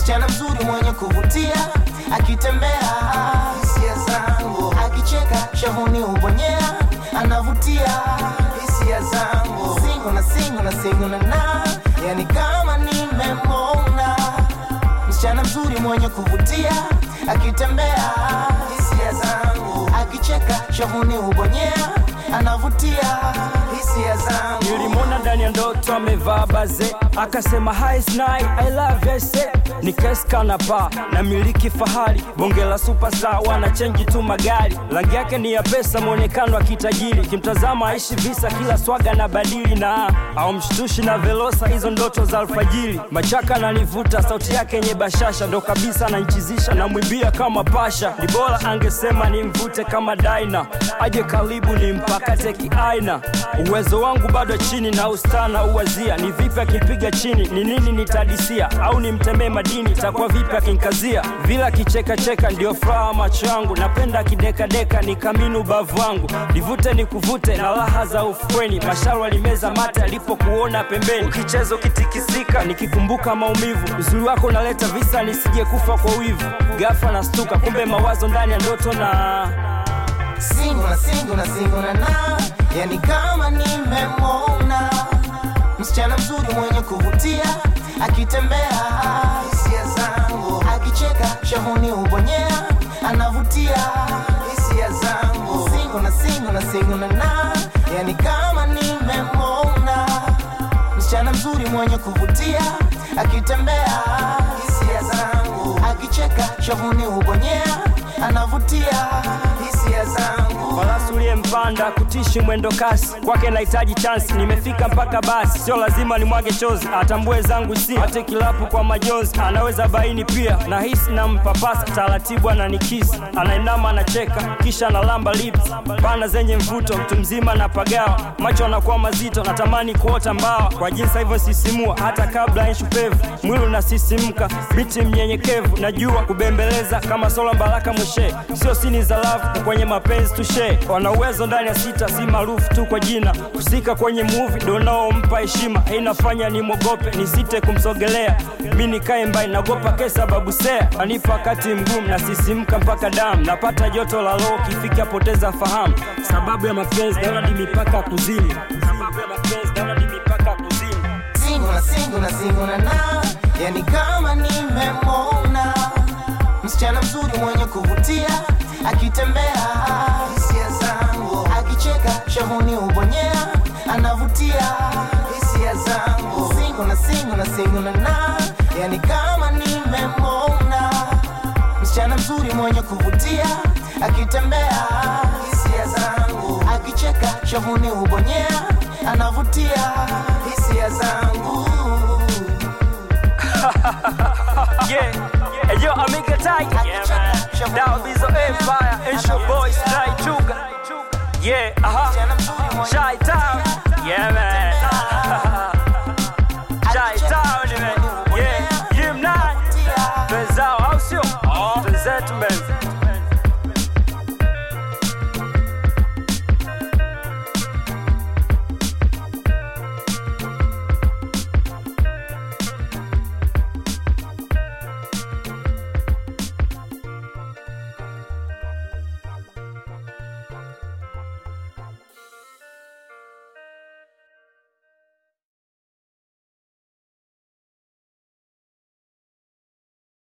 msichana mzuri mwenye kuvutia akitembea hisia zangu akicheka shavuni ubonyea anavutia hisia zangu singo na singo na singo na na yani kama nimemona msichana mzuri mwenye kuvutia akitembea hisia zangu akicheka shavuni ubonyea anavutia hisia zangu nilimwona ndani ya ndoto amevaa baze akasema hi snai i love you say nikaskana pa na miliki fahari bonge la superstar wana chenji tu magari rangi yake ni ya pesa mwonekano wa kitajiri kimtazama aishi visa kila swaga na badili na au mshtushi na velosa hizo ndoto za alfajiri machaka nanivuta sauti yake yenye bashasha ndo kabisa ananchizisha na mwibia kama pasha ni bora angesema nimvute kama daina aje karibu ni mpakate kiaina uwezo wangu bado chini na ustana uwazia ni vipi akimpiga chini ni nini nitadisia au nimtemee madini takuwa vipi akinkazia vila akichekacheka ndio furaha macho yangu napenda kidekadeka ni kamini ubavu wangu nivute nikuvute na raha za ufukweni masharu alimeza mate alipokuona pembeni ukicheza ukitikisika nikikumbuka maumivu uzuri wako unaleta visa nisije kufa kwa wivu gafa na stuka kumbe mawazo ndani ya ndoto na singo na singo na singo na na yani kama nimemwona msichana mzuri mwenye kuvutia akitembea hisia zangu akicheka shavuni ubonyea anavutia hisia zangu singo na singo na singo na na yani kama nimemwona msichana mzuri mwenye kuvutia akitembea hisia zangu akicheka shavuni ubonyea anavutia hisia zangu farasi uliyempanda kutishi mwendo kasi kwake nahitaji chansi nimefika mpaka basi sio lazima nimwage chozi atambue zangu si hate kilapu kwa majonzi anaweza baini pia na hisi na mpapasa taratibu ananikisi anainama anacheka kisha analamba lips pana zenye mvuto mtu mzima na pagawa macho anakuwa mazito natamani kuota mbawa kwa jinsi hivyo sisimua hata kabla nshupevu mwili unasisimka biti mnyenyekevu najua kubembeleza kama sola baraka mwishe sio sini za lavu kwenye mapenzi tushe wana uwezo ndani ya sita si maarufu tu kwa jina kusika kwenye muvi donaompa heshima inafanya nimwogope nisite kumsogelea mi nikae mbai nagopa ke sababu sea anipa wakati mgumu nasisimka mpaka damu napata joto la roho kifika poteza fahamu sababu ya mapenzi daunadi mipaka kuzimu sababu ya mapenzi daunadi mipaka kuzimu singo na singo na singo na na yani kama nimemwona msichana mzuri mwenye kuvutia akitembea hisia zangu akicheka shavuni ubonyea anavutia hisia zangu singo na singo na singo na na yani kama nimemwona msichana mzuri mwenye kuvutia akitembea hisia zangu akicheka shavuni ubonyea anavutia hisia zangu Yeah, and yo, Amiga Tiger. Yeah, man. That be the Empire. It's your boy, Sly Chuga. Yeah, uh huh. Shy Town. Yeah, man.